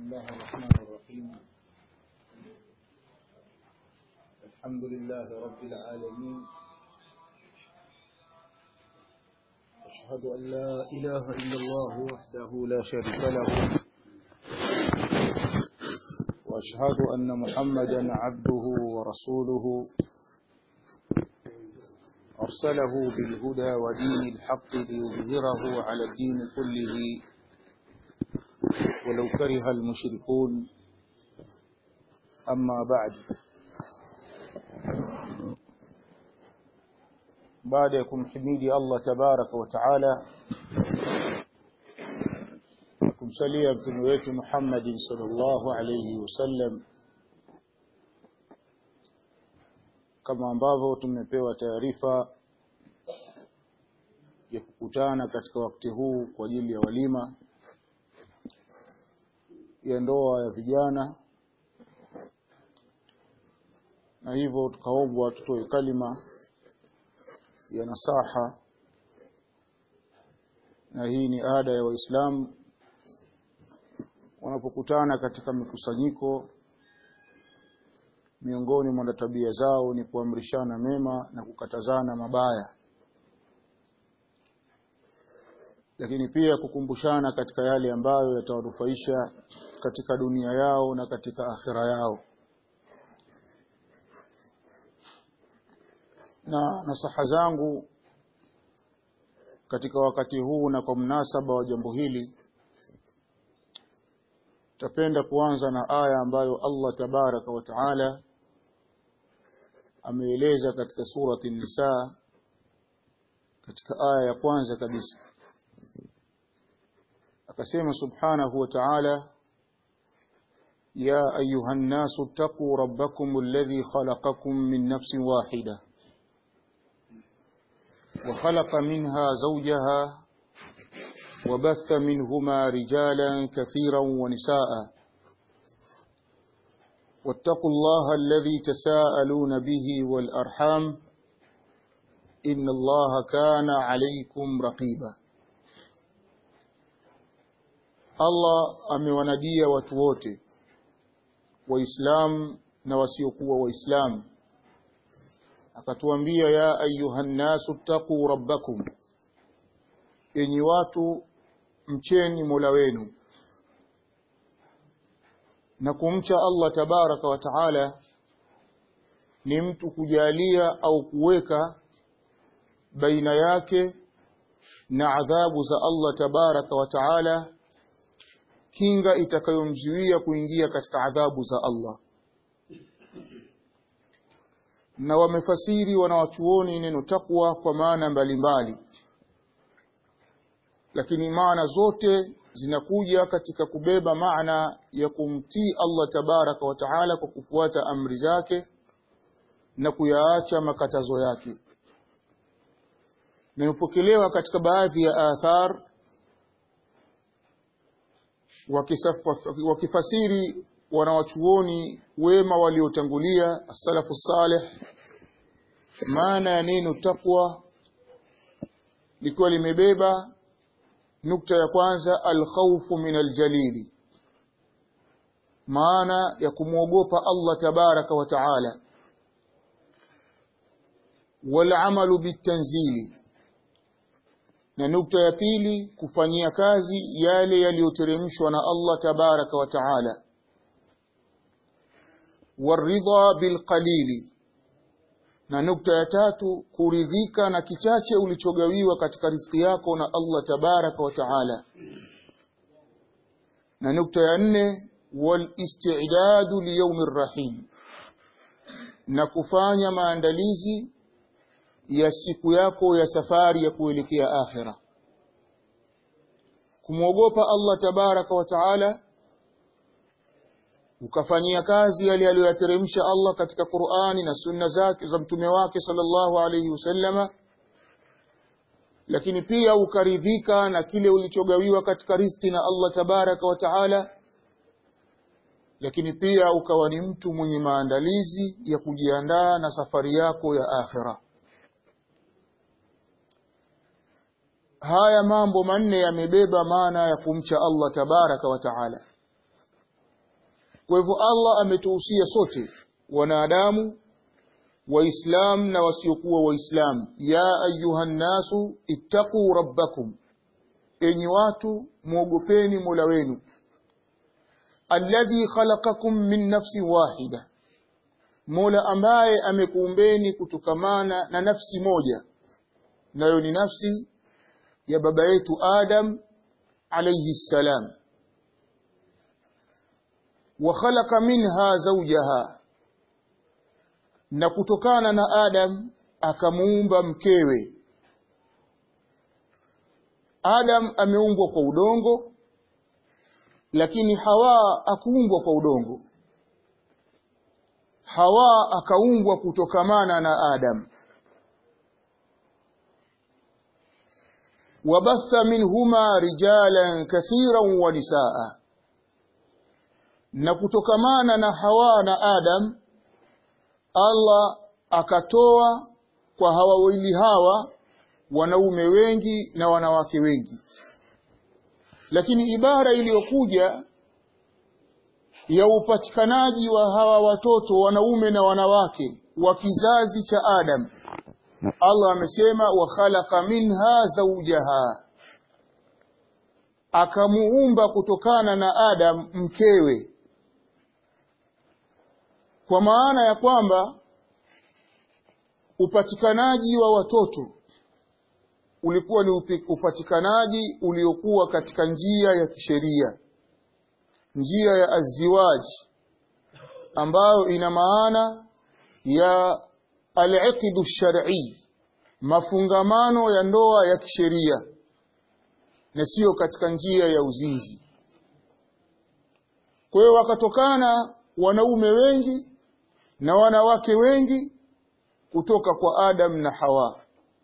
الله الرحمن الرحيم الحمد لله رب العالمين أشهد أن لا إله إلا الله وحده لا شريك له وأشهد أن محمدا عبده ورسوله أرسله بالهدى ودين الحق ليظهره على الدين كله ولو كره المشركون أما بعد بعد يكون حميدي الله تبارك وتعالى kumsalia mtume wetu Muhammadin sallallahu alayhi wasallam kama ambavyo tumepewa taarifa ya kukutana katika wakati huu kwa ajili ya walima ya ndoa ya vijana na hivyo tukaombwa tutoe kalima ya nasaha na hii ni ada ya waislamu wanapokutana katika mikusanyiko miongoni mwa tabia zao ni kuamrishana mema na kukatazana mabaya lakini pia kukumbushana katika yale ambayo yatawanufaisha katika dunia yao na katika akhira yao na nasaha zangu katika wakati huu na kwa mnasaba wa jambo hili tapenda kuanza na aya ambayo Allah tabaraka wa taala ameeleza katika surati Nisa katika aya ya kwanza kabisa akasema subhanahu wa ta'ala يا أيها الناس اتقوا ربكم الذي خلقكم من نفس واحدة وخلق منها زوجها وبث منهما رجالا كثيرا ونساء واتقوا الله الذي تساءلون به والأرحام إن الله كان عليكم رقيبا الله amewanadia watu wote waislamu na wasiokuwa waislamu akatuambia ya ayuhan nasu ttaquu rabbakum enyi watu mcheni Mola wenu na kumcha Allah tabaraka wa taala ni mtu kujalia au kuweka baina yake na adhabu za Allah tabaraka wa taala kinga itakayomzuia kuingia katika adhabu za Allah na wamefasiri wanawachuoni neno takwa kwa maana mbalimbali lakini maana zote zinakuja katika kubeba maana ya kumtii Allah tabaraka wa taala kwa kufuata amri zake na kuyaacha makatazo yake na imepokelewa katika baadhi ya athar wakifasiri wanawachuoni wema waliotangulia as-salafu salih maana ya neno takwa likiwa limebeba nukta ya kwanza alkhawfu min aljalili maana ya kumwogopa Allah tabaraka wa taala walamalu bitanzili na nukta ya pili kufanyia kazi yale yaliyoteremshwa na Allah tabaraka wa taala waridha bilqalili na nukta ya tatu kuridhika na kichache ulichogawiwa katika riziki yako na Allah tabaraka wa taala na nukta ya nne wal istidadu liyawmi rahim na kufanya maandalizi ya siku yako ya safari ya kuelekea akhira kumwogopa Allah tabaraka wa taala ukafanyia kazi yale aliyoyateremsha Allah katika Qur'ani na sunna zake za mtume wake sallallahu alayhi wasallama lakini pia ukaridhika na kile ulichogawiwa katika riziki na Allah tabaraka wa taala lakini pia ukawa ni mtu mwenye maandalizi ya kujiandaa na safari yako ya akhira haya mambo manne yamebeba maana ya kumcha Allah tabaraka wa taala kwa hivyo Allah ametuhusia sote wanadamu waislam na wasiokuwa waislam ya ayuhan nasu ittaqu rabbakum enyi watu muogopeni mola wenu alladhi khalaqakum min nafsin wahida mola ambaye amekuumbeni kutokamana na nafsi moja nayo ni nafsi ya baba yetu adam alayhi salam wa khalaqa minha zawjaha na kutokana na Adam akamuumba mkewe. Adam ameumbwa kwa udongo, lakini Hawa akuumbwa kwa udongo. Hawa akaumbwa kutokamana na Adam. wabatha minhuma rijalan kathiran wa nisaa, na kutokamana na Hawa na Adam Allah akatoa kwa hawa wawili hawa wanaume wengi na wanawake wengi, lakini ibara iliyokuja ya upatikanaji wa hawa watoto wanaume na wanawake wa kizazi cha Adam, Allah amesema wa khalaqa minha zawjaha, akamuumba kutokana na Adam mkewe kwa maana ya kwamba upatikanaji wa watoto ulikuwa ni upatikanaji uliokuwa katika njia ya kisheria, njia ya aziwaji ambayo ina maana ya al-iqdu shar'i, mafungamano ya ndoa ya kisheria na sio katika njia ya uzinzi. Kwa hiyo wakatokana wanaume wengi na wanawake wengi kutoka kwa Adam na Hawa.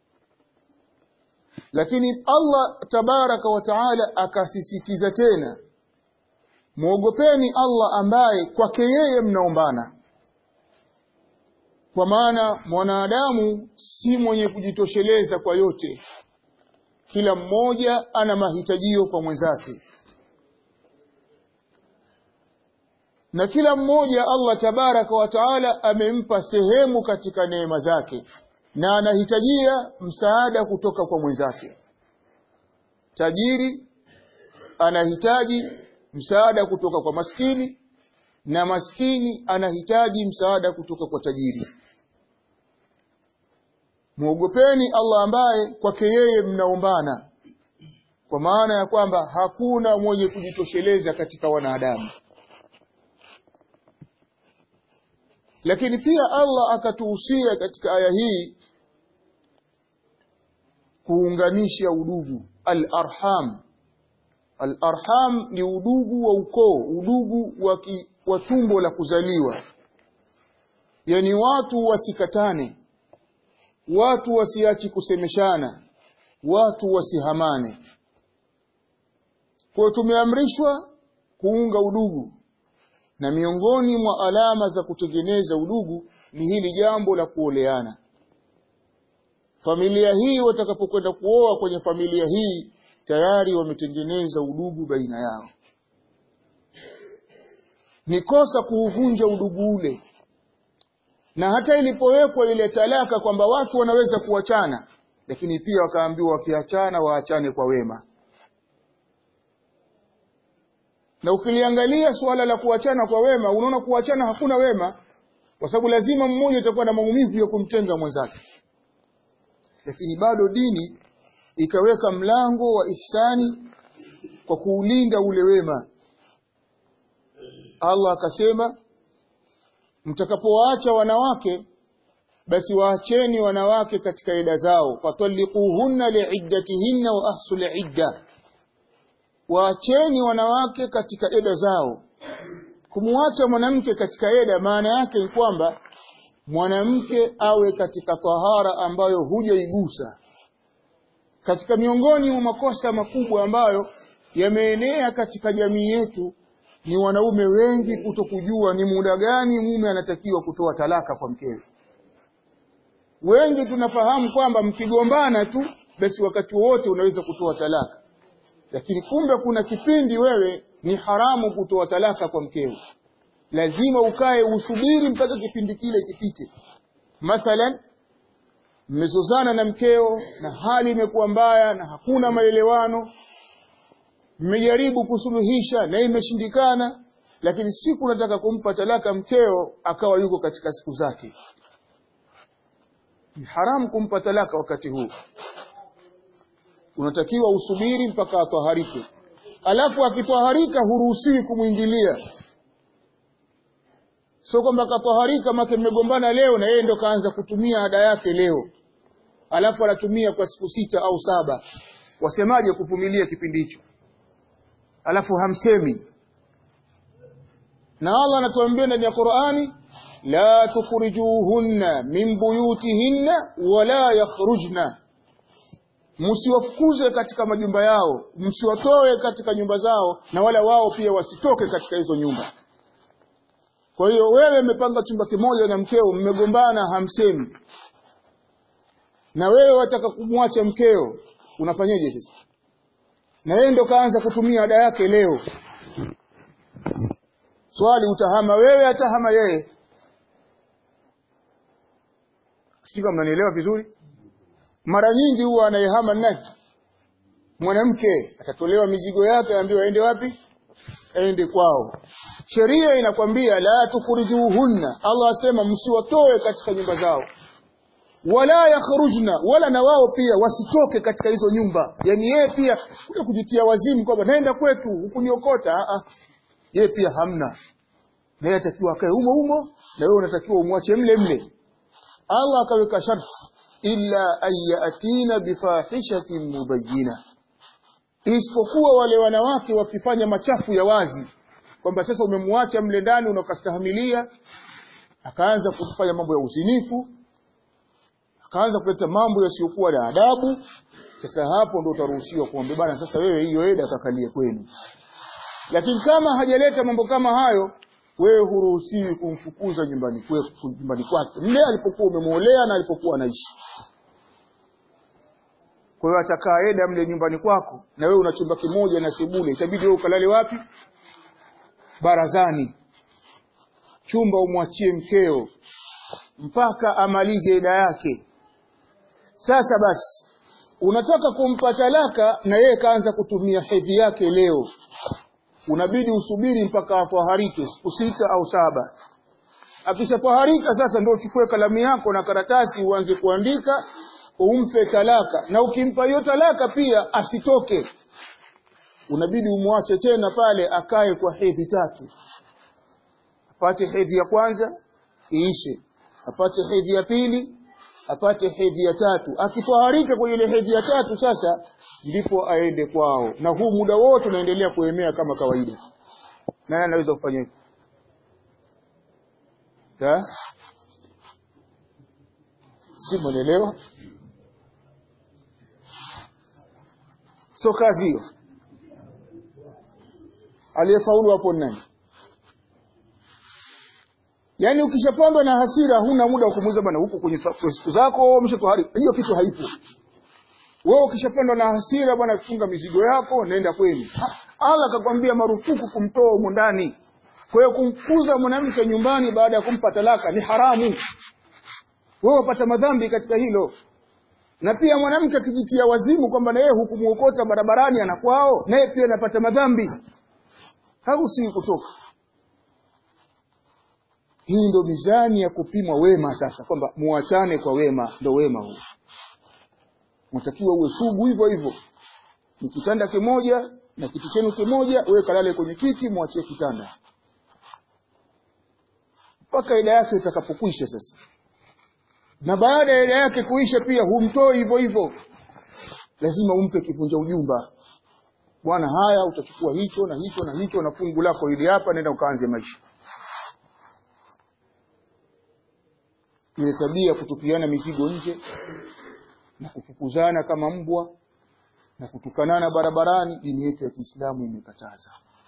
Lakini Allah tabaraka wa taala akasisitiza tena, mwogopeni Allah ambaye kwake yeye mnaombana, kwa maana mwanadamu si mwenye kujitosheleza kwa yote, kila mmoja ana mahitajio kwa mwenzake. na kila mmoja Allah tabaraka wa taala amempa sehemu katika neema zake na anahitajia msaada kutoka kwa mwenzake. Tajiri anahitaji msaada kutoka kwa maskini na maskini anahitaji msaada kutoka kwa tajiri. Mwogopeni Allah ambaye kwake yeye mnaombana, kwa maana ya kwamba hakuna mwenye kujitosheleza katika wanadamu. Lakini pia Allah akatuhusia katika aya hii kuunganisha udugu al-arham. Al-arham ni udugu wa ukoo, udugu wa, ki, wa tumbo la kuzaliwa, yaani watu wasikatane, watu wasiachi kusemeshana, watu wasihamane. Kwa tumeamrishwa kuunga udugu na miongoni mwa alama za kutengeneza udugu ni hili jambo la kuoleana. Familia hii watakapokwenda kuoa kwenye familia hii tayari wametengeneza udugu baina yao. Ni kosa kuuvunja udugu ule, na hata ilipowekwa ile talaka kwamba watu wanaweza kuachana, lakini pia wakaambiwa wakiachana waachane kwa wema. na ukiliangalia suala la kuachana kwa wema, unaona kuachana hakuna wema, kwa sababu lazima mmoja utakuwa na maumivu ya kumtenga mwenzake. Lakini bado dini ikaweka mlango wa ihsani kwa kuulinda ule wema. Allah akasema, mtakapowaacha wanawake basi waacheni wanawake katika ida zao, fatalliquhunna liiddatihinna wa ahsul idda waacheni wanawake katika eda zao. Kumwacha mwanamke katika eda, maana yake ni kwamba mwanamke awe katika tahara ambayo hujaigusa. Katika miongoni mwa makosa makubwa ambayo yameenea katika jamii yetu ni wanaume wengi kutokujua ni muda gani mume anatakiwa kutoa talaka kwa mkewe. Wengi tunafahamu kwamba mkigombana tu basi wakati wowote unaweza kutoa talaka lakini kumbe kuna kipindi wewe ni haramu kutoa talaka kwa mkeo. lazima ukae usubiri mpaka kipindi kile kipite mathalan mmezozana na mkeo na hali imekuwa mbaya na hakuna maelewano mmejaribu kusuluhisha na imeshindikana lakini siku unataka kumpa talaka mkeo akawa yuko katika siku zake ni haramu kumpa talaka wakati huu unatakiwa usubiri mpaka atwaharike alafu akitwaharika huruhusiwi kumwingilia sio kwamba katwaharika make mmegombana leo na yeye ndo kaanza kutumia ada yake leo alafu anatumia kwa siku sita au saba wasemaje kuvumilia kipindi hicho alafu hamsemi na Allah anatuambia ndani ya Qur'ani la tukhrijuhunna min buyutihinna wala yakhrujna msiwafukuze katika majumba yao msiwatoe katika nyumba zao na wala wao pia wasitoke katika hizo nyumba kwa hiyo wewe umepanga chumba kimoja na mkeo mmegombana hamsemi na wewe wataka kumwacha mkeo unafanyaje sasa na yeye ndo kaanza kutumia ada yake leo swali utahama wewe atahama yeye sijui kama mnanielewa vizuri mara nyingi huwa anayehama nani mwanamke atatolewa mizigo yake aambiwa aende wapi aende kwao sheria inakwambia la tukhrijuhunna Allah asema msiwatoe katika nyumba zao wala yakhrujna wala na wao pia wasitoke katika hizo nyumba yani yeye pia kule kujitia wazimu kwamba naenda kwetu hukuniokota a a yeye pia hamna naye atakiwa akae umo umo na wewe unatakiwa umwache mle mle Allah akaweka sharti illa ayatina bifahishatin mubayyina isipokuwa wale wanawake wakifanya machafu ya wazi kwamba sasa umemwacha mle ndani unakastahimilia akaanza kufanya mambo ya uzinifu akaanza kuleta mambo yasiyokuwa na adabu sasa hapo ndo utaruhusiwa kuombe bana sasa wewe hiyo eda kakalie kwenu lakini kama hajaleta mambo kama hayo wewe huruhusiwi kumfukuza nyumbani kwako nyumbani kwake mle alipokuwa umemuolea na alipokuwa anaishi kwa hiyo atakaa eda mle nyumbani kwako na wewe una chumba kimoja na sebule itabidi wewe ukalale wapi barazani chumba umwachie mkeo mpaka amalize eda yake sasa basi unataka kumpa talaka na yeye kaanza kutumia hedhi yake leo unabidi usubiri mpaka atwaharike siku sita au saba akishatwaharika sasa ndio uchukue kalamu yako na karatasi uanze kuandika umpe talaka na ukimpa hiyo talaka pia asitoke unabidi umwache tena pale akae kwa hedhi tatu apate hedhi ya kwanza iishe apate hedhi ya pili apate hedhi ya tatu akitwaharika kwenye ile hedhi ya tatu sasa ndipo aende kwao na huu muda wote unaendelea kuemea kama kawaida nani anaweza kufanya hivyo si mwanaelewa so kazi hiyo aliyefaulu hapo nani Yaani ukishapandwa na hasira huna muda wa kumuuliza bwana huko kwenye siku zako umeshatohari. Hiyo kitu haipo. Wewe ukishapandwa na hasira bwana funga mizigo yako nenda kwenu. Allah akakwambia marufuku kumtoa humo ndani. Kwa hiyo kumfukuza mwanamke nyumbani baada ya kumpa talaka ni haramu. Wewe upata madhambi katika hilo. Na pia mwanamke akijitia wazimu kwamba na yeye hukumuokota barabarani anakwao, naye pia anapata madhambi. Haruhusiwi kutoka. Hii ndo mizani ya kupimwa wema sasa kwamba muachane kwa wema ndo wema huu. Unatakiwa uwe sugu hivyo hivyo. Ni kitanda kimoja na kiti chenu kimoja, wewe kalale kwenye kiti, mwachie kitanda. Mpaka ila yake itakapokwisha sasa. Na baada ya ila yake kuisha pia humtoi hivyo hivyo. Lazima umpe kivunja ujumba. Bwana haya utachukua hicho na hicho na hicho na fungu lako hili hapa nenda ukaanze maisha. ile tabia ya kutupiana mizigo nje na kufukuzana kama mbwa na kutukanana barabarani dini yetu ya Kiislamu imekataza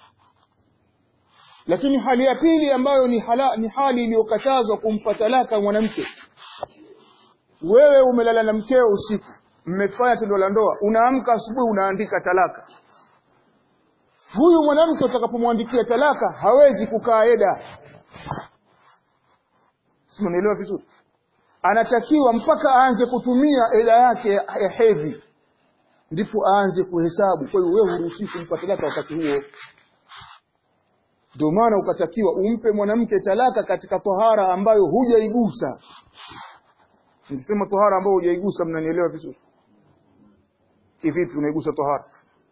lakini hali ya pili ambayo ni, hala, ni hali iliyokatazwa kumpa talaka mwanamke wewe umelala na mkeo usiku mmefanya tendo la ndoa unaamka asubuhi unaandika talaka huyu mwanamke utakapomwandikia talaka hawezi kukaa eda simenielewa vizuri anatakiwa mpaka aanze kutumia ela yake ya hedhi ndipo aanze kuhesabu kwa hiyo wewe huruhusiwi kumpa talaka wakati huo ndio maana ukatakiwa umpe mwanamke talaka katika tohara ambayo hujaigusa nikisema tohara ambayo hujaigusa mnanielewa vizuri kivipi unaigusa tohara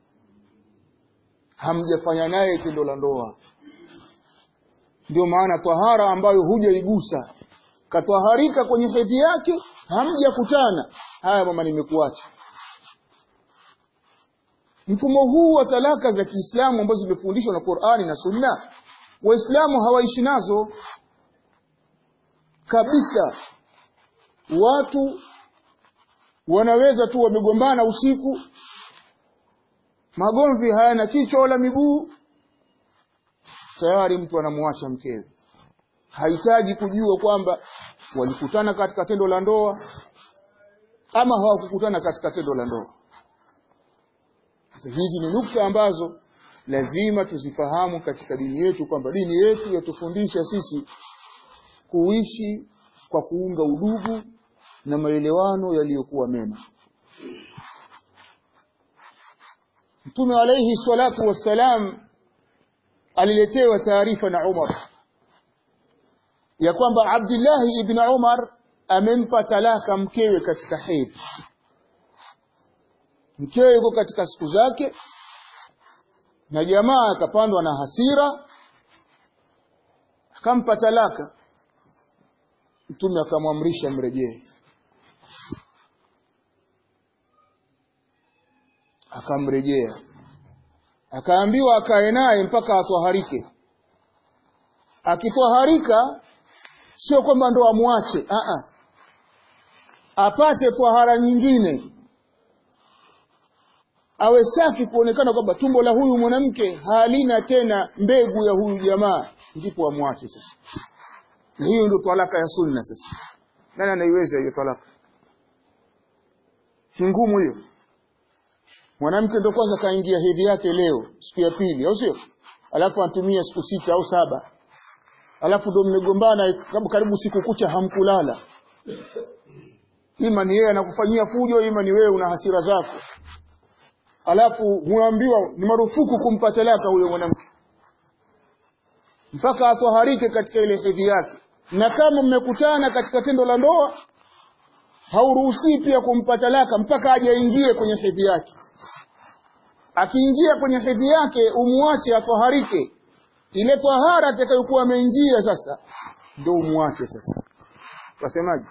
hamjafanya naye tendo la ndoa ndio maana tohara ambayo hujaigusa katwaharika kwenye hedhi yake hamjakutana haya mama nimekuacha mfumo huu wa talaka za Kiislamu ambazo zimefundishwa na Qur'ani na Sunna waislamu hawaishi nazo kabisa watu wanaweza tu wamegombana usiku magomvi hayana kichwa wala miguu tayari mtu anamwacha mkewe hahitaji kujua kwamba walikutana katika tendo la ndoa ama hawakukutana katika tendo la ndoa sasa hizi ni nukta ambazo lazima tuzifahamu katika dini yetu kwamba dini yetu yatufundisha sisi kuishi kwa kuunga udugu na maelewano yaliyokuwa mema Mtume alayhi salatu wassalam aliletewa taarifa na Umar ya kwamba Abdullah ibn Umar amempa talaka mkewe katika hedhi mkewe yuko katika siku zake na jamaa akapandwa na hasira akampa talaka mtume akamwamrisha mrejee akamrejea akaambiwa akae naye mpaka atwaharike akitwaharika sio kwamba ndo amwache a a apate twahara nyingine awe safi kuonekana kwamba tumbo la huyu mwanamke halina tena mbegu ya huyu jamaa ndipo amwache sasa na hiyo ndio talaka ya sunna sasa nani anaiweza hiyo talaka si ngumu hiyo mwanamke ndio kwanza kaingia hedhi yake leo siku ya pili au sio alafu anatumia siku sita au saba alafu ndio mmegombana karibu siku kucha hamkulala ima ni yeye anakufanyia fujo ima ni wewe una hasira zako alafu huambiwa ni marufuku kumpa talaka huyo mwanamke mpaka atwaharike katika ile hedhi yake na kama mmekutana katika tendo la ndoa hauruhusi pia kumpa talaka mpaka aje aingie kwenye hedhi yake akiingia kwenye hedhi yake umwache atwaharike ile tahara atakayokuwa ameingia sasa ndio umwache sasa wasemaje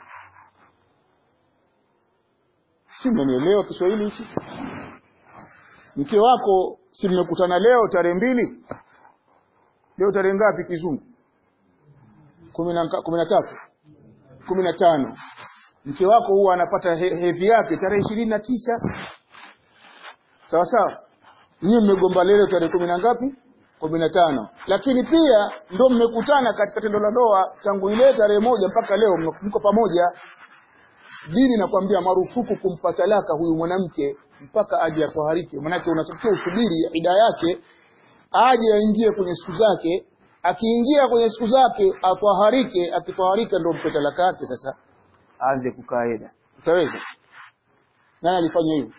si mmenielewa Kiswahili hichi mke wako si mmekutana leo tarehe mbili leo tarehe ngapi kizungu kumi na tatu kumi na tano mke wako huwa anapata he, hedhi yake tarehe ishirini na tisa sawa sawa nyie mmegomba leo tarehe kumi na ngapi kumi na tano lakini pia ndo mmekutana katika tendo la ndoa tangu ile tarehe moja mpaka leo mko pamoja dini nakwambia marufuku kumpa talaka huyu mwanamke mpaka aje atwaharike manake unatakiwa usubiri ida yake aje aingie kwenye siku zake akiingia kwenye siku zake atwaharike akitwaharika ndio mpe talaka yake sasa aanze kukaa eda utaweza nani alifanya hivyo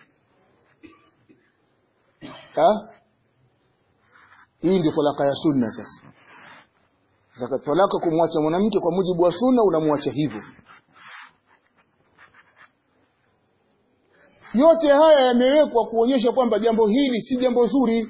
ha hii ndio talaka ya sunna sasa sasa talaka kumwacha mwanamke kwa mujibu wa sunna unamwacha hivyo yote haya yamewekwa kuonyesha kwamba jambo hili si jambo zuri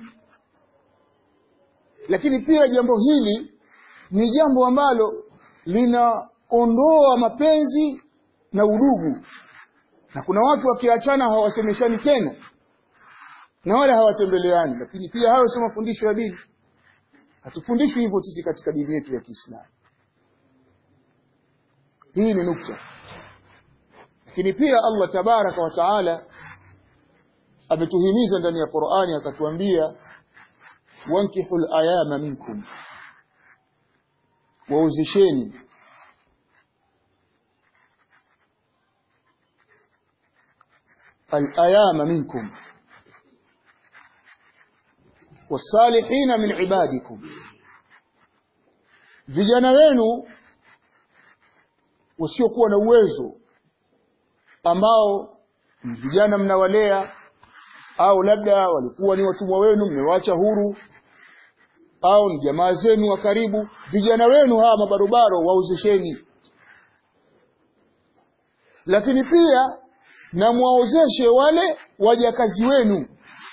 lakini pia jambo hili ni jambo ambalo linaondoa mapenzi na udugu na kuna watu wakiachana hawasemeshani tena na wala hawatembeleani lakini pia hayo sio mafundisho ya dini hatufundishwi hivyo sisi katika dini yetu ya Kiislamu hii ni nukta lakini pia Allah tabaraka wa taala ametuhimiza ndani ya Qur'ani akatuambia wankihul ayama minkum wauzisheni الأيام منكم والصالحين من عبادكم vijana wenu wasiokuwa na uwezo ambao vijana mnawalea au labda walikuwa ni watumwa wenu mmewaacha huru au ni jamaa zenu wa karibu vijana wenu hawa mabarobaro waozesheni lakini pia na mwaozeshe wale wajakazi wenu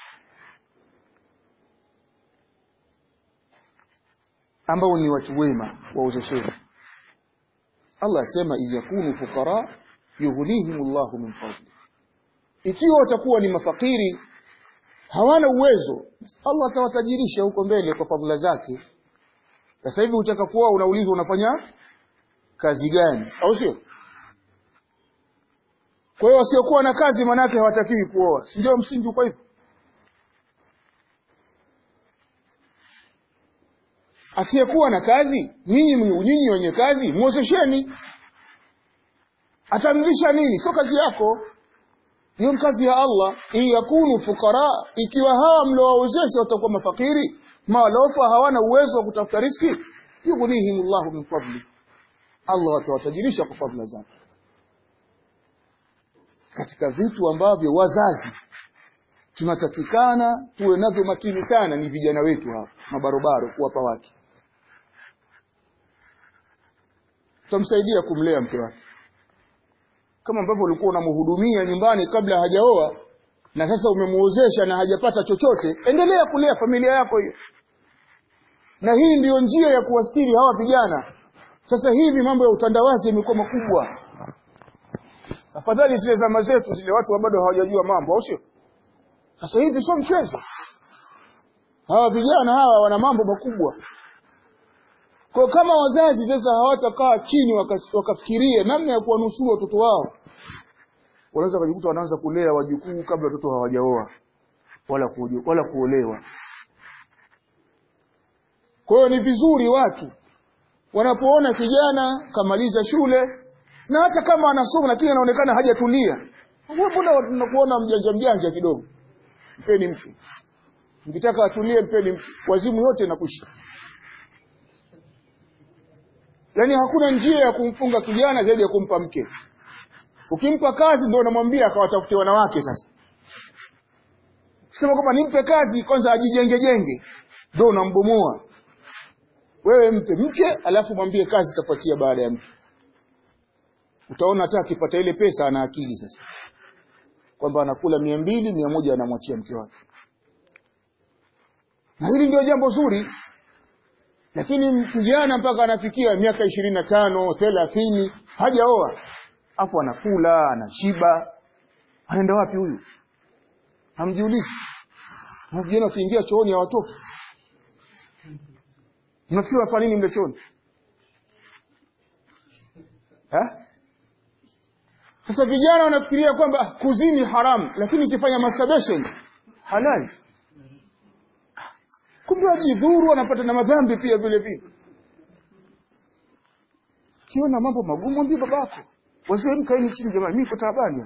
ambao ni watu wema waozesheni Allah asema iyakunu fuqara yughnihimullahu min fadli ikiwa watakuwa ni mafakiri hawana uwezo Allah atawatajirisha huko mbele kwa fadhila zake sasa hivi utakapokuwa unaulizwa unafanya kazi gani au sio kwa hiyo wasiokuwa na kazi manake hawatakiwi kuoa si ndio msingi kwa hivyo asiyekuwa na kazi nyinyi nyinyi wenye kazi muozesheni atamlisha nini sio kazi yako hiyo kazi ya Allah in yakunu fukara ikiwa hawa mliowaozesha watakuwa mafakiri malofa hawana uwezo wa kutafuta riski yughnihimullahu min fadli Allah atawatajirisha kwa fadhila zake katika vitu ambavyo wazazi tunatakikana tuwe navyo makini sana ni vijana wetu hawa mabarobaro kuwapa wake tutamsaidia kumlea mke wake kama ambavyo ulikuwa unamhudumia nyumbani kabla hajaoa na sasa umemuozesha na hajapata chochote endelea kulea familia yako hiyo na hii ndiyo njia ya kuwastiri hawa vijana sasa hivi mambo ya utandawazi yamekuwa makubwa afadhali zile zama zetu zile watu bado hawajajua mambo au sio sasa hivi sio mchezo hawa vijana hawa wana mambo makubwa kwa kama wazazi sasa hawatakaa chini wakafikiria namna ya kuwanusuru watoto wao wanaweza kujikuta wanaanza kulea wajukuu kabla watoto hawajaoa wala kujo, wala kuolewa kwa hiyo ni vizuri watu wanapoona kijana kamaliza shule na hata kama anasoma lakini anaonekana hajatulia mbona tunakuona mjanja mjanja kidogo mpeni mke mkitaka atulie mpeni mke wazimu yote nakwisha yaani hakuna njia ya kumfunga kijana zaidi ya kumpa mke ukimpa kazi ndio unamwambia akawatafutie wanawake sasa kusema kwamba nimpe kazi kwanza ajijenge jenge ndio unambomoa wewe mpe mke alafu mwambie kazi itafuatia baada ya mke utaona hata akipata ile pesa ana akili sasa kwamba anakula mia mbili mia moja anamwachia mke wake na hili ndio jambo zuri lakini kijana mpaka anafikia miaka ishirini na tano thelathini hajaoa afu anakula anashiba anaenda wapi huyu hamjiulizi vijana wakiingia chooni hawatoki mnafikiri wanafanya nini mle chooni sasa vijana wanafikiria kwamba kuzini haramu lakini ikifanya masturbation halali kumbe wajidhuru wanapata na madhambi pia vile vile kiona mambo magumu ndio babako wazee mkaeni chini jamani mimi niko taabani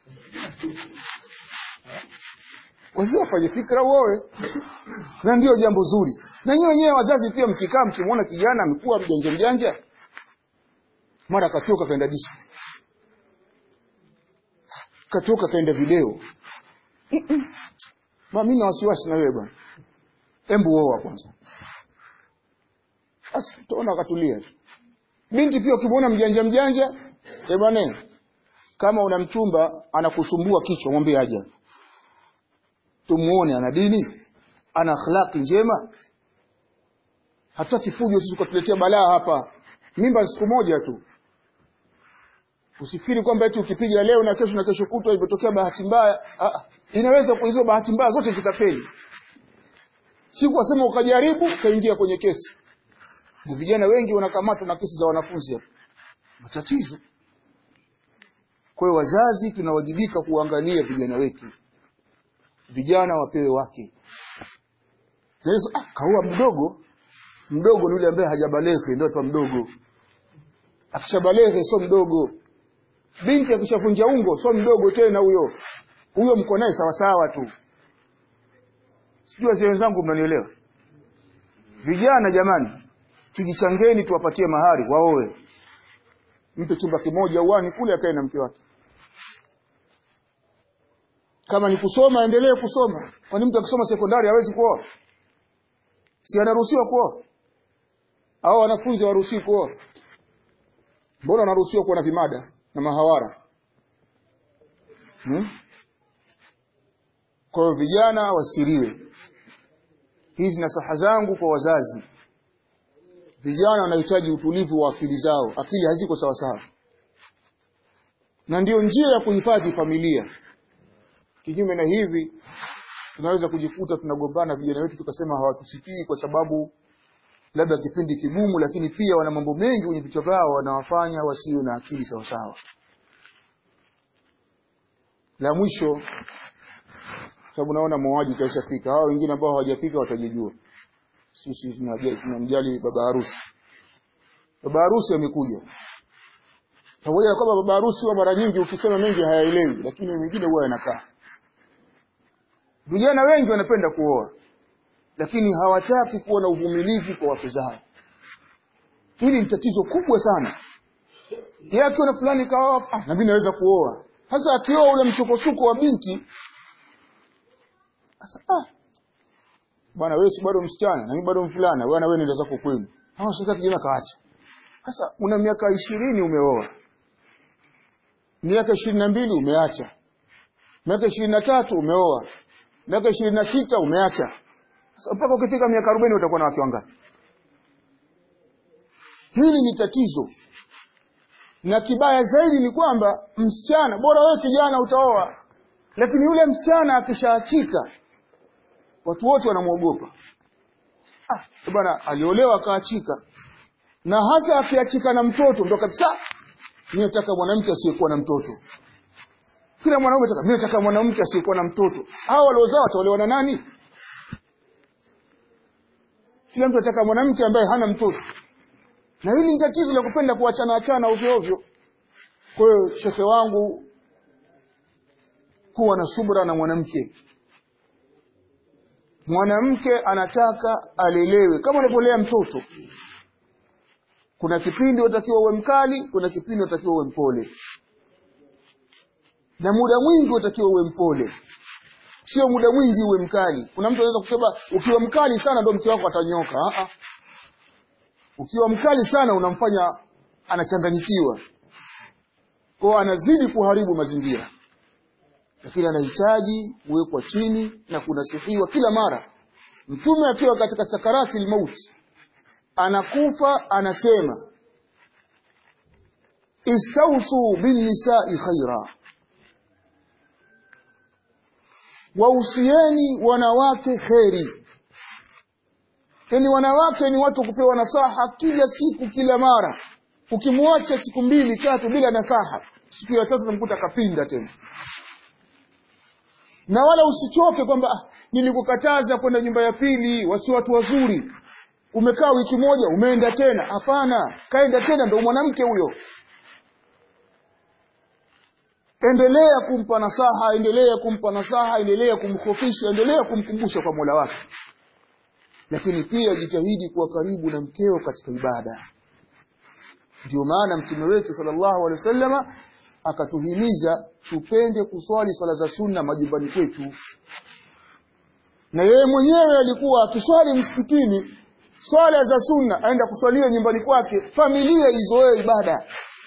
wazee wafanye fikra uoe na ndio jambo zuri na nyinyi wenyewe wazazi pia mkikaa mkimwona kijana amekuwa mjanja mjanja mara katoka kaenda dishi katoka kaenda video ma mimi na wasiwasi na wewe bwana embu oa kwanza basi utaona akatulia binti pia ukimwona mjanja mjanja eh bwana kama una mchumba anakusumbua kichwa mwambie aje tumuone ana dini ana akhlaqi njema hataki fujo sisi kutuletea balaa hapa mimba siku moja tu usifikiri kwamba eti ukipiga leo na kesho na kesho kutwa imetokea bahati mbaya ah, inaweza kwa hizo bahati mbaya zote zikafeli si kwasema ukajaribu ukaingia kwenye kesi na vijana wengi wanakamatwa na kesi za wanafunzi hapa matatizo kwa hiyo wazazi tunawajibika kuangalia vijana wetu vijana wapewe wake Yesu ah, kaua mdogo mdogo ni yule ambaye hajabaleke ndio atwa mdogo akishabaleke sio mdogo binti akishavunja ungo sio mdogo tena huyo huyo mko naye sawa sawa tu sijui wazee wenzangu mnanielewa vijana jamani tujichangeni tuwapatie mahari waoe mpe chumba kimoja uani kule akae na mke wake kama ni kusoma endelee kusoma kwani mtu akisoma sekondari hawezi kuoa si anaruhusiwa kuoa au wanafunzi hawaruhusiwi kuoa mbona wanaruhusiwa kuwa na vimada na mahawara hmm? kwa hiyo vijana wasiriwe hizi nasaha zangu kwa wazazi vijana wanahitaji utulivu wa akili zao akili haziko sawasawa na ndiyo njia ya kuhifadhi familia kinyume na hivi tunaweza kujikuta tunagombana vijana wetu tukasema hawatusikii kwa sababu labda kipindi kigumu lakini pia wana mambo mengi kwenye vichwa vyao wanawafanya wasiwe na akili sawasawa la mwisho sababu naona muuaji kaishafika hao wengine ambao hawajafika watajijua sisi tunamjali baba harusi baba harusi amekuja pamoja na kwamba baba harusi wa mara nyingi ukisema mengi hayaelewi lakini wengine huwa yanakaa vijana wengi wanapenda kuoa lakini hawataki kuwa na uvumilivu kwa wake zao hili ni tatizo kubwa sana yeye akiona fulani kaoa ah, na mimi naweza kuoa sasa akioa ule msukosuko wa binti sasa ah bwana wewe si bado msichana na mimi bado mvulana bwana wewe nenda zako kwenu hawa sasa kijana kaacha sasa una miaka ishirini umeoa miaka ishirini na mbili umeacha miaka ishirini na tatu umeoa miaka ishirini na sita umeacha sasa mpaka ukifika miaka arobaini utakuwa na wake wangapi hili ni tatizo na kibaya zaidi ni kwamba msichana bora wewe kijana utaoa lakini yule msichana akishaachika watu wote wanamwogopa ah bwana aliolewa akaachika na hasa akiachika na mtoto ndo kabisa mimi nataka mwanamke asiyekuwa na mtoto kila mwanaume nataka mimi nataka mwanamke asiyekuwa na mtoto hao waliozaa wataolewa na nani kila mtu anataka mwanamke ambaye hana mtoto na hili ni tatizo la kupenda kuachana achana ovyo ovyo kwa hiyo shekhe wangu kuwa na subra na mwanamke mwanamke anataka alelewe kama unavyolea mtoto kuna kipindi unatakiwa uwe mkali kuna kipindi unatakiwa uwe mpole na muda mwingi unatakiwa uwe mpole sio muda mwingi uwe mkali kuna mtu anaweza kusema ukiwa mkali sana ndo mke wako atanyoka uh -uh. ukiwa mkali sana unamfanya anachanganyikiwa kwao anazidi kuharibu mazingira lakini anahitaji kuwekwa chini na kunasihiwa kila mara mtume akiwa katika sakarati lmauti anakufa anasema istausu binnisai khaira wausieni wanawake kheri yani wanawake ni watu kupewa nasaha kila siku kila mara ukimwacha siku mbili tatu bila nasaha siku ya tatu namkuta kapinda tena na wala usichoke kwamba ah, nilikukataza kwenda nyumba ya pili wasi watu wazuri umekaa wiki moja umeenda tena hapana kaenda tena ndo mwanamke huyo endelea kumpa nasaha endelea kumpa nasaha endelea kumkhofisha endelea kumkumbusha kwa mola wake lakini pia jitahidi kuwa karibu na mkeo katika ibada ndio maana mtume wetu sallallahu alaihi wasallama akatuhimiza tupende kuswali swala za sunna majumbani kwetu na yeye mwenyewe alikuwa akiswali msikitini swala za sunna aenda kuswalia nyumbani kwake familia izoee ibada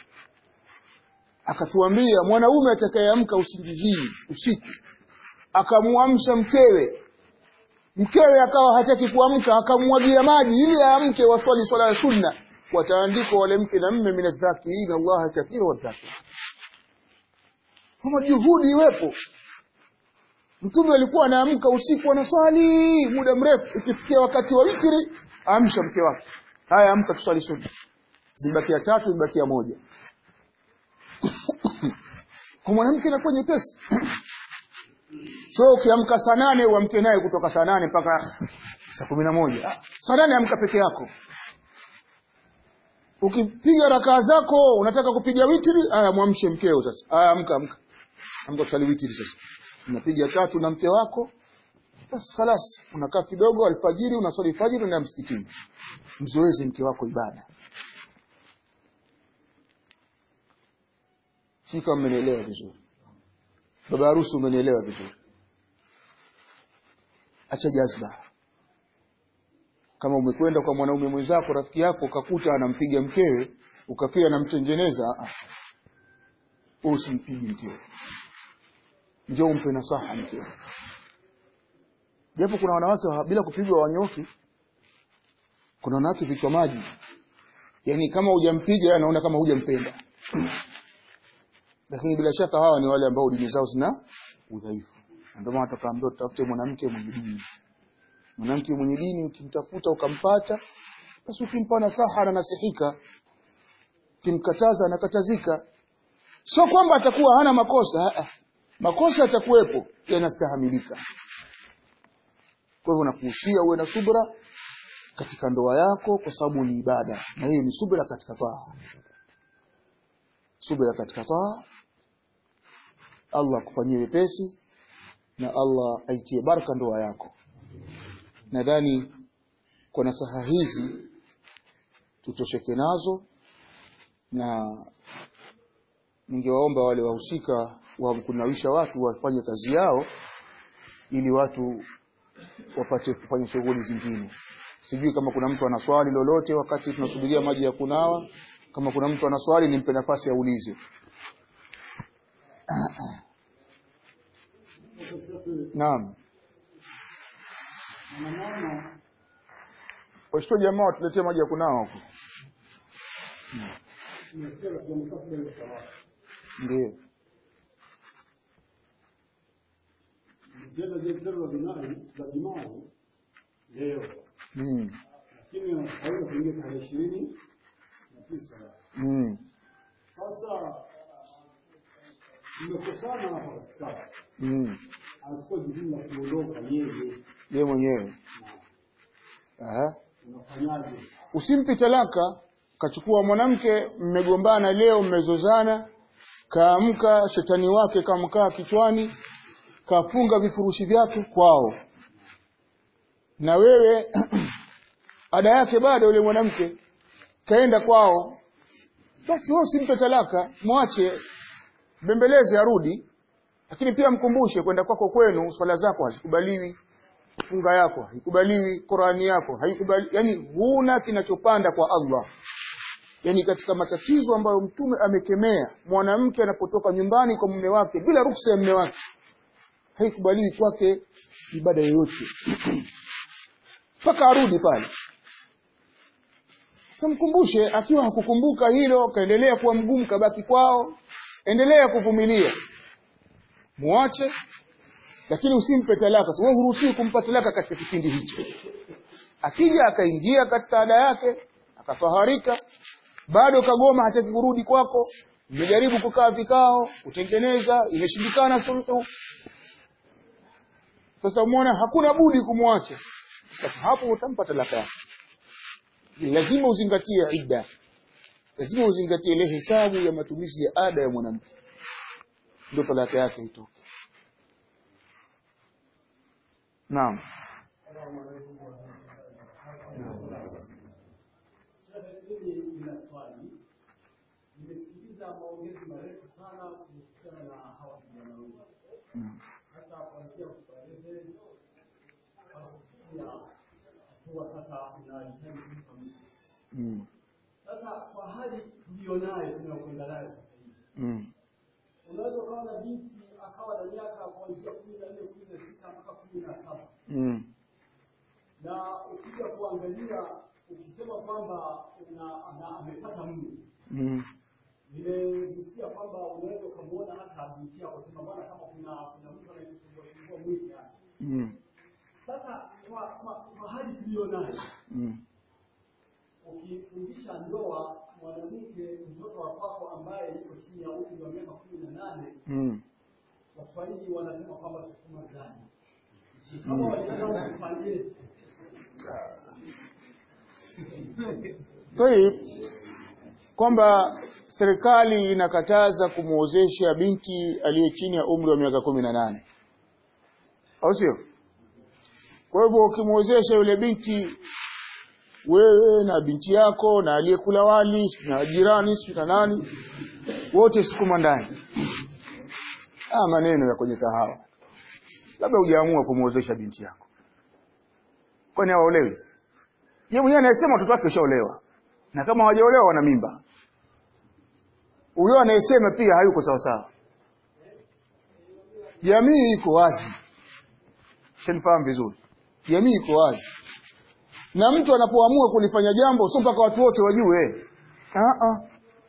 akatuambia mwanaume atakayeamka usingizini usiku akamwamsha mkewe mkewe akawa hataki kuamka akamwagia maji ili aamke waswali swala ya sunna wataandikwa wale mke na mme min adhakirin allaha kathira wadhakira kama juhudi iwepo mtume alikuwa anaamka usiku anaswali muda mrefu ikifikia wakati wa witri amsha mke wake haya amka tuswali sunna zibakia tatu zibakia moja kwa mwanamke inakuwa nyepesi so ukiamka saa nane uamke naye kutoka saa nane mpaka saa kumi na moja saa nane amka peke yako ukipiga rakaa zako unataka kupiga witri aya mwamshe mkeo sasa aya amka amka amka kusali witri sasa unapiga tatu na mke wako basi khalas unakaa kidogo alfajiri unaswali fajiri unaenda msikitini mzoeze mke wako ibada si kama mmenielewa vizuri baba harusi umenielewa vizuri acha jazba kama umekwenda kwa mwanaume mwenzako rafiki yako ukakuta anampiga mkewe ukafikia anamtengeneza ah wewe usimpige mkewe njoo umpe nasaha mkewe japo kuna wanawake wa- bila kupigwa wanyoki kuna wanawake vichwa maji yaani kama hujampiga anaona kama hujampenda lakini bila shaka hawa ni wale ambao dini zao zina udhaifu Na ndio maana tukaambiwa tutafute mwanamke mwenye dini mwanamke mwenye dini ukimtafuta ukampata basi ukimpa nasaha ananasihika ukimkataza anakatazika sio kwamba atakuwa hana makosa ah, ah. makosa yatakuwepo yanastahamilika kwa hivyo nakuhusia uwe na subra katika ndoa yako kwa sababu ni ibada na hiyo ni subra katika taa subra katika taa Allah akufanyie wepesi na Allah aitie baraka ndoa yako nadhani kwa nasaha hizi tutosheke nazo na ningewaomba wale wahusika wa kunawisha watu wafanye kazi yao ili watu wapate kufanya shughuli zingine sijui kama kuna mtu ana swali lolote wakati tunasubiria maji ya kunawa kama kuna mtu ana swali nimpe nafasi aulize naam washito jamaa watuletee maji ya kunawa huko ndio Vitendo vya vitendo vya jinai vya jinai leo, mm. lakini inastahili kuingia tarehe ishirini na tisa. mm. Sasa tumekosana hapa katikati, mm. anachukua jukumu la kuondoka yeye, yeye mwenyewe Aha. unafanyaje? usimpi talaka kachukua mwanamke mmegombana leo mmezozana kaamka shetani wake kamkaa kichwani kafunga vifurushi vyake kwao na wewe ada yake bado yule mwanamke kaenda kwao basi wewe usimpe talaka mwache bembeleze arudi lakini pia mkumbushe kwenda kwako kwenu swala zako hazikubaliwi funga yako haikubaliwi Qurani yako haikubali yani huna kinachopanda kwa Allah yani katika matatizo ambayo mtume amekemea mwanamke anapotoka nyumbani kwa mume wake bila ruksa ya mume wake haikubaliwi kwake ibada yoyote mpaka arudi pale samkumbushe akiwa hakukumbuka hilo kaendelea kuwa mgumu kabaki kwao endelea kuvumilia muache lakini usimpe talaka so, wewe huruhusiwi kumpa talaka katika kipindi hicho akija akaingia katika ada yake akafaharika bado kagoma hataki kurudi kwako mmejaribu kukaa vikao kutengeneza imeshindikana suluhu sasa umeona hakuna budi kumwacha sasa hapo utampa talaka yake lazima uzingatie idda lazima uzingatie ile hesabu ya matumizi ya ada ya mwanamke ndio talaka yake itoke naam Mimi nina swali, nimesikiliza maongezi marefu sana kuhusiana na hawa vijana wengi, Mm. hasa kuanzia kueleze kufikia hatua sasa inahitaji kulipa mtu. Mm. Sasa kwa hali tuliyonayo tunayokwenda nayo sasa hivi, Mm. unaweza ukawa na binti akawa na miaka kuanzia kumi na nne kumi na sita mpaka kumi na saba Mm. na ukija kuangalia ukisema kwamba una- ana- amepata mume Mm. nimegusia kwamba unaweza ukamwona hata binti yako sema bwana kama kuna kuna mtu anayesumbua sumbua mwili yani. Mm. Sasa kwa, kwa, kwa hali tuliyo nayo Mm. ukifundisha ndoa mwanamke mtoto wa kwako ambaye yuko chini ya umri wa miaka kumi na nane Mm. Waswahili wanasema kwamba sukuma gani kama walitaka kupangie Tayib, kwamba serikali inakataza kumwozesha binti aliye chini ya umri wa miaka kumi na nane au sio? Kwa hivyo ukimwozesha yule binti, wewe na binti yako na aliyekula wali na jirani sijui na nani, wote sukuma ndani. ah maneno ya kwenye kahawa labda hujaamua kumwozesha binti yako kwani hawaolewi yeye mwenyewe anayesema watoto wake washaolewa na kama hawajaolewa wana mimba huyo anayesema pia hayuko sawa sawa jamii iko wazi shanifahamu vizuri jamii iko wazi na mtu anapoamua kulifanya jambo sio mpaka watu wote wajue ah ah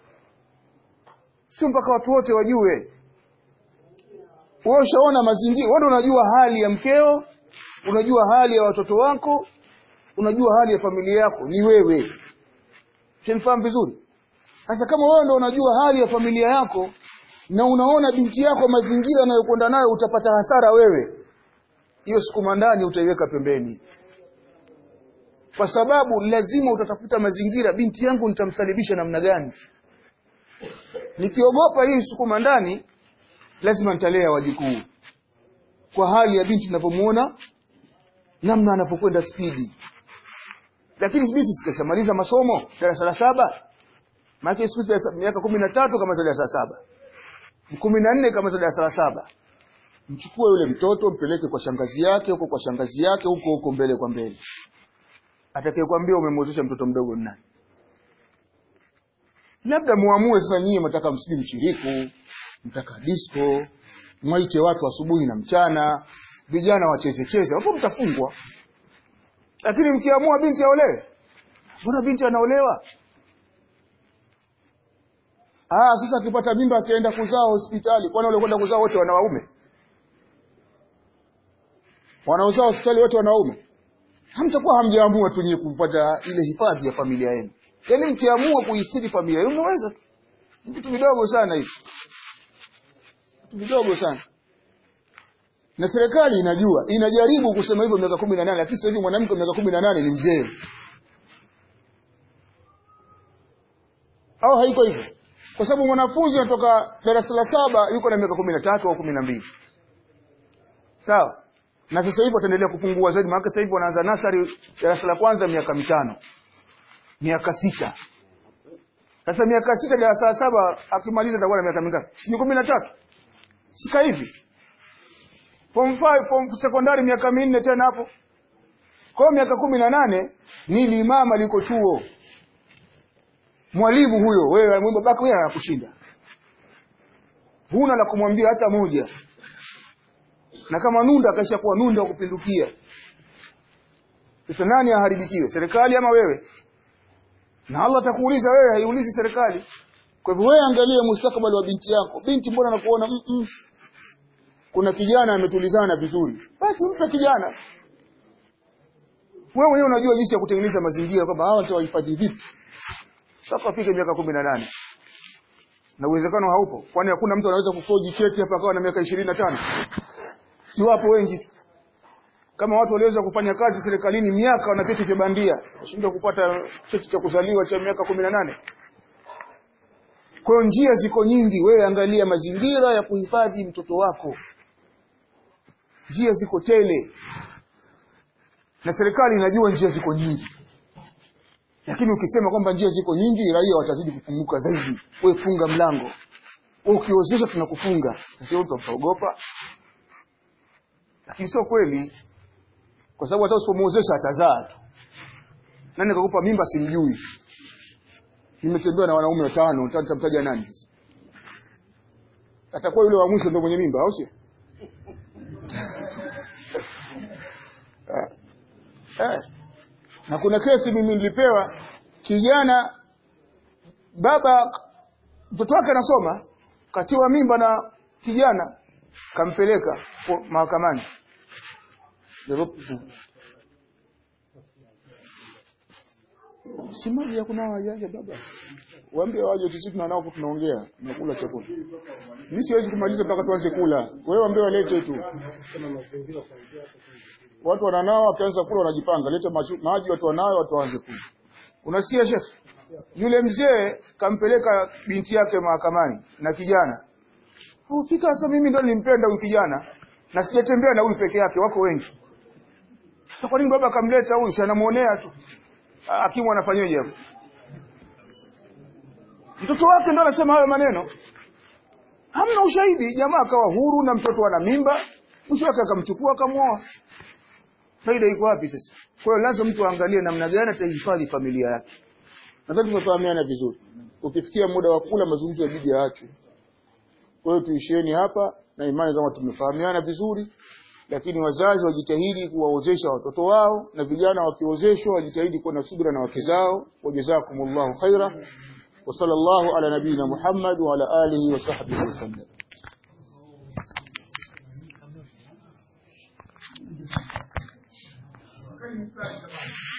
sio mpaka watu wote wajue wewe ushaona mazingira wewe unajua hali ya mkeo unajua hali ya watoto wako unajua hali ya familia yako ni wewe shanifahamu vizuri sasa kama wewe ndo unajua hali ya familia yako na unaona binti yako mazingira anayokwenda nayo utapata hasara wewe hiyo sukuma ndani utaiweka pembeni kwa sababu lazima utatafuta mazingira binti yangu nitamsalibisha namna gani nikiogopa hii sukuma ndani lazima nitalea wajukuu kwa hali ya binti ninavyomuona namna anapokwenda spidi lakini binti sikashamaliza masomo darasa la saba maana siku hizi miaka kumi na tatu kama darasa la saba kumi na nne kama darasa la saba mchukue yule mtoto mpeleke kwa shangazi yake huko kwa shangazi yake huko huko mbele kwa mbele atakayekwambia umemwozesha mtoto mdogo ni nani labda muamue sasa nyinyi mtaka msijui mchiriku mtaka disco mwaite watu asubuhi na mchana vijana wacheze cheze hapo mtafungwa lakini mkiamua binti aolewe mbona binti anaolewa ah sasa akipata mimba akienda kuzaa hospitali kwani wale kwenda kuzaa wote wana waume wanaozaa hospitali wote wanaume hamtakuwa hamjaamua tu nyie kupata ile hifadhi ya familia yenu yaani mkiamua kuistiri familia yenu mnaweza tu ni vitu vidogo sana hivi vitu vidogo sana na serikali inajua inajaribu kusema hivyo miaka kumi na nane lakini sasa hivi mwanamke wa miaka kumi na nane ni mzee au haiko hivyo kwa sababu mwanafunzi anatoka darasa la saba yuko na miaka kumi na tatu au kumi na mbili sawa na sasa hivi wataendelea kupungua zaidi maana sasa hivi wanaanza nasari darasa la kwanza miaka mitano miaka sita sasa miaka sita darasa la saba akimaliza atakuwa na miaka mingapi si ni kumi na tatu sika hivi form 5 form sekondari miaka minne tena hapo kwa miaka kumi na nane ni limama liko chuo mwalimu huyo wewe babako wewe anakushinda huna la kumwambia hata moja na kama nunda akaisha kuwa nunda wa kupindukia sasa nani aharibikiwe serikali ama wewe na Allah atakuuliza wewe haiulizi serikali kwa hivyo wewe angalia mustakabali wa binti yako binti mbona anakuona mm -mm. kuna kijana ametulizana vizuri basi mpe kijana wewe mwenyewe unajua jinsi ya kutengeneza mazingira kwamba hawa nitawahifadhi vipi sasa afike miaka kumi na nane na uwezekano haupo kwani hakuna mtu anaweza kufoji cheti hapa akawa na miaka ishirini na tano si wapo wengi kama watu waliweza kufanya kazi serikalini miaka wana vyeti vya bandia washindwa kupata cheti cha kuzaliwa cha miaka kumi na nane kwa hiyo njia ziko nyingi wewe angalia mazingira ya kuhifadhi mtoto wako njia ziko tele na serikali inajua njia ziko nyingi lakini ukisema kwamba njia ziko nyingi raia watazidi kufunguka zaidi wewe funga mlango wewe ukiozesha tunakufunga sasa wewe utaogopa lakini sio kweli kwa sababu hata usipomuozesha atazaa tu nani kakupa mimba simjui nimetembea na wanaume watano nitamtaja nani sasa atakuwa yule wa mwisho ndio mwenye mimba au sio eh. eh. na kuna kesi mimi nilipewa kijana baba mtoto wake anasoma katiwa mimba na kijana kampeleka mahakamani si maji ya kunawa yaje baba waambie waje sisi tunanao tunaongea tunakula chakula mimi siwezi kumaliza mpaka tuanze kula wewe waambie walete tu watu wananao wakianza kula wanajipanga leta maji watu wanayo watu waanze kula unasikia chef yule mzee kampeleka binti yake mahakamani na kijana ufika sasa mimi ndo nilimpenda huyu kijana na sijatembea na huyu peke yake wako wengi sasa kwa nini baba akamleta huyu si anamuonea tu hakimu anafanyaje hapo mtoto wake ndo anasema hayo maneno hamna ushahidi jamaa akawa huru na mtoto ana mimba mwisho wake akamchukua akamwoa faida iko wapi sasa kwa hiyo lazima mtu aangalie namna gani atahifadhi familia yake nadhani tumefahamiana vizuri ukifikia muda wa kula mazungumzo yabidi yaachwe kwa hiyo tuishieni hapa na imani kama tumefahamiana vizuri lakini wazazi wajitahidi kuwaozesha watoto wao na vijana wakiozeshwa wajitahidi kuwa na subira na wake zao wajazakumullahu khaira wa sallallahu ala nabina Muhammad wa ala alihi wa sahbihi wasallam Karibu sana jamani.